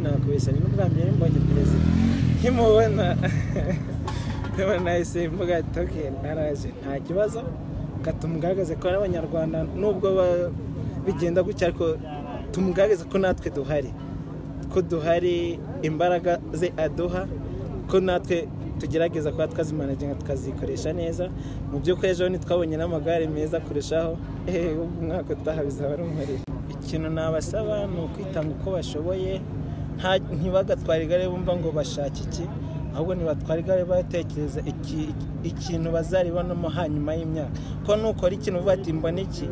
nakubeshya mbere mbonye perezida nkimubona ndabona nahise mvuga ati ok naraje nta kibazo tumugaragaze ko ari abanyarwanda nubwo bigenda gutya ariko tumugaragaze ko natwe duhari ko duhari imbaraga ze aduha ko natwe tugerageza kuba twazimanaginga tukazikoresha neza mu by'ukuri ejo ntitwabonye n'amagare meza kurushaho ehehe umwaka utaha bizaba ari umuriro ikintu nabasaba ni ukwitanga uko bashoboye ntibagatware igare bumva ngo bashake iki ahubwo ntibatware igare batekereza ikintu bazaribonamo hanyuma y'imyaka ko nukora ikintu uvuga ati mbona iki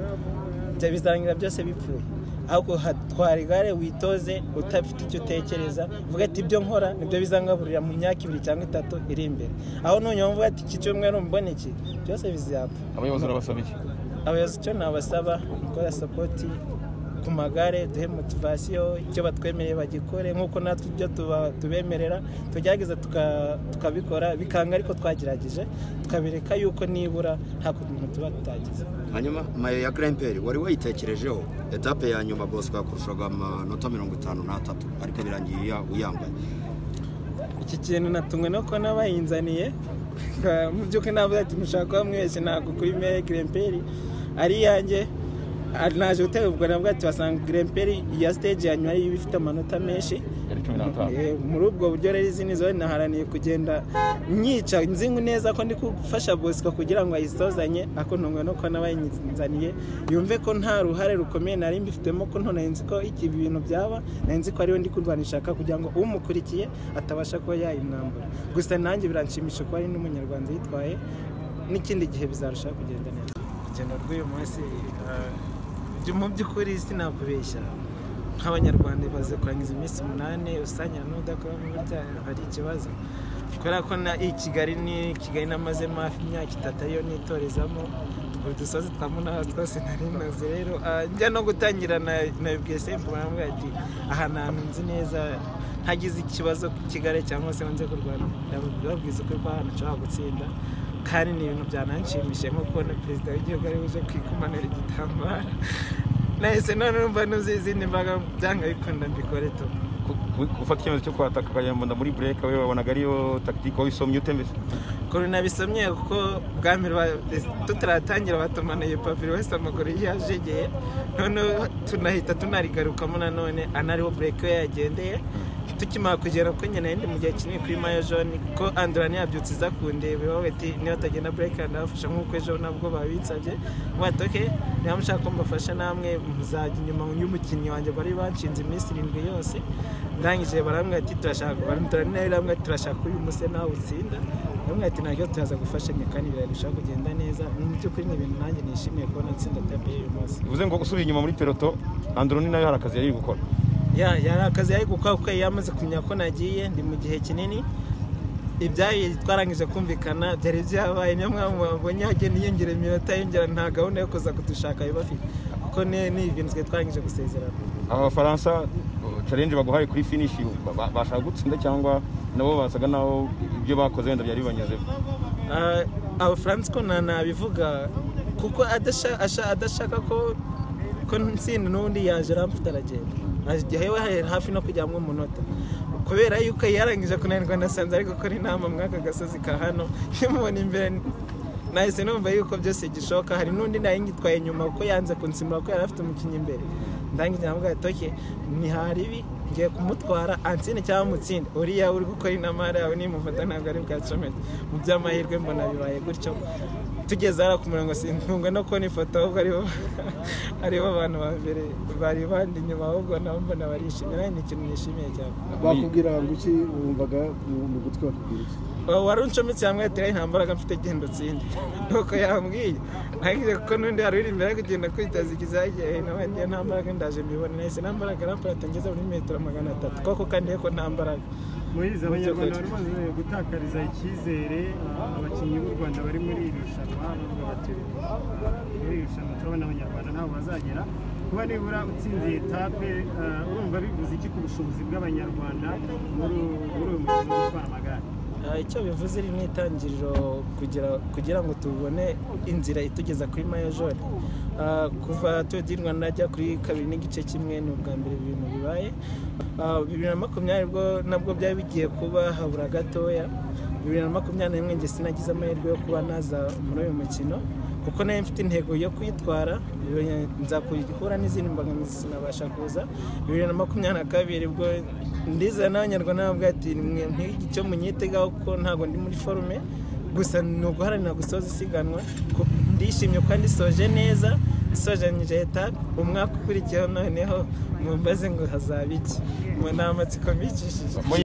bizarangira byose bipfuye ahubwo hatwara igare witoze udafite icyo utekereza uvuga ati ibyo nkora nibyo bizangaburira mu myaka ibiri cyangwa itatu iri imbere aho ntunyumva uvuga ati iki cyumweru mbona iki byose bizapfa abayobozi barabasaba iki abayobozi icyo nabasaba gukora sapoti ku magare duhe motivasiyo icyo batwemereye bagikore nk'uko natwe ibyo tubemerera tugerageza tukabikora bikanga ariko twagerageje tukabereka yuko nibura nta kuntu tuba tutagize hanyuma mayo ya gremperi wari wayitekerejeho etape ya nyuma bosco yakurushaga amanota mirongo itanu n'atatu ariko birangiye uyambaye iki kintu natumwe no kubona bayinzaniye mu by'ukuri ntabwo ati mushaka kuba mwese ntabwo kuri mayo ya gremperi ari iyanjye naje gutera ubwo nabwo ati wasanga gremperi ya stage ya nyuma ariyo ifite amanota menshi yari cumi n'atanu muri ubwo buryo rero izindi zone naharaniye kugenda nyica nzingu neza ko ndi gufasha bosco kugira ngo ayisozanye ako ntungwe no kubona bayinzaniye yumve ko nta ruhare rukomeye nari mbifitemo ko nto nzi ko iki bintu byaba nzi ko ariwe ndi kurwana ishaka kugira ngo umukurikiye atabasha kuba yayimwambura gusa nanjye biranshimisha kuba ari n'umunyarwanda yitwaye n'ikindi gihe bizarushaho kugenda neza urugendo rw'uyu munsi mu by'ukuri sinakubeshya nk'abanyarwanda imaze kurangiza iminsi umunani usangira n'udakoramo burya hari ikibazo kubera ko na i kigali ni kigali namazemo hafi imyaka itatu ariyo nitorezamo ubu dusozi twa munara twose nari nazi rero njya no gutangira na bwese mvuga ati aha ni ahantu nzi neza ntagize ikibazo kigali cyangwa se nze kurwana ndababwiza uko ko ahantu nshobora gutsinda kandi ni ibintu byananshimishije nko kubona perezida w'igihugu ari buje kwikumanura igitambaro nahise none numva nuzi izindi mbaraga byanga bikunda mbikore tu gufata icyemezo cyo kwataka ukayambona muri bureka we wabonaga ariyo takitike wayisomye ute mbese ukuntu nabisomye kuko bwa mbere ba- tutaratangira batumanuye papiri wese amaguru yajegeye noneho tunahita tunarigarukamo nanone anariho bureke we yagendeye tukimara kugera ko nyine ndi mu gihe kinini kuri mayo joni ko andurani yabyutse iza kundeba ibaho ati niba utagenda bureke ndabafasha nk'uko ejo nabwo babinsabye bati oke niba mushaka ko mbafasha namwe muzajya inyuma y'umukinnyi wanjye bari banshinze iminsi irindwi yose ndangije barambwira ati turashaka barambwira nawe barambwira ati turashaka ko uyu muse nawe utsinda bamwe ati ntabwo turaza gufashanya kandi birarushaho kugenda neza mu by'ukuri ni ibintu nanjye nishimiye kubona nsinda tape y'uyu munsi bivuze ngo usubira inyuma muri peloto andoroni nayo hari akazi yari gukora Ya- yari akazi yari gukora kuko yari yamaze kumenya ko nagiye ndi mu gihe kinini ibyayi twarangije kumvikana byari byabaye niyo mpamvu wabonye hagenda yiyongera iminota yiyongera nta gahunda yo kuza kudushaka biba bafite kuko ni- ni ibintu twari twarangije gusezerana abafaransa challenge baguhaye kuri finishi ba- ba- bashaka gutsinda cyangwa nabo basaga naho ibyo bakoze wenda byari bibanyezeho Ah, abafaransa ko nta nabivuga kuko adasha- asha- adashaka ko ko ntsinda n'ubundi yaje aramfite aragenda agiye we hari hafi no kujya mu munota kubera yuko yarangije kunanirwa nasanze ari gukora inama muri aka gasozi ka hano nkimubona imbere nahise numva yuko byose gishoboka hari n'undi nari ngitwaye nyuma kuko yanze kunsimura ko yari afite umukinnyi imbere ndangije namubwira ati oke ntiharibi ngiye kumutwara ansine cyangwa amutsinde uriya uri gukora inama hariya we nimufata ntabwo ari bwacomeke mu by'amahirwe mbona bibaye gutyo tugeze hariya ku murongo sintungwe no kubona ifoto ahubwo aribo aribo bantu ba mbere bari bandi inyuma ahubwo nabo mbona barishimye nawe ni ikintu nishimiye cyane bakubwira ngo iki wumvaga mu gutwi bakubwira iki Wa- wari uncometse hamwe ati "Ray, nta mbaraga mfite genda utsinde nuko yambwiye ariko kuko n'undi wari uri imbere ari kugenda kwitaza ikizagiye nawe njye nta mbaraga ndaje mbibona nahise nta mbaraga arampara atangeza muri metero magana atatu koko kandi ko nta mbaraga murizi abanyarwanda bari bamaze gutakariza icyizere ah, abakinnyi b'u rwanda bari muri iri rushanwa bavuga bati muri iri rushanwa turabona abanyarwanda ntabwo bazagera kuba nibura utsinze iyi etape ah, urumva bivuze iki ku bushobozi bw'abanyarwanda muri uyu muri uyu mukino wo gutwara amagare Ah, icyo bivuze iri ni itangiriro kugira, kugira ngo tubone inzira itugeza kuri mayojori Ah, kuva tour du rwanda ajya kuri kabiri n'igice kimwe ni ubwa mbere ibintu bibaye Ah, bibiri na makumyabiri bwo nabwo byari bigiye kuba habura gatoya bibiri na makumyabiri na rimwe njye sinagize amahirwe yo kuba naza muri uyu mukino kuko nayo mfite intego yo kuyitwara bibiri- nza kuhura n'izindi mbogamizi sinabasha kuza bibiri na makumyabiri na kabiri bwo ndiza n'abanyarwanda bavuga ati mwe ntihigire icyo munyitegaho kuko ntabwo ndi muri forume gusa ni uguharanira gusoza isiganwa ku- ndishimye kandi isoje neza isojanyije etape umwaka ukurikiyeho noneho mumbaze ngo hazaba iki Mu- ni amatsiko mbikishije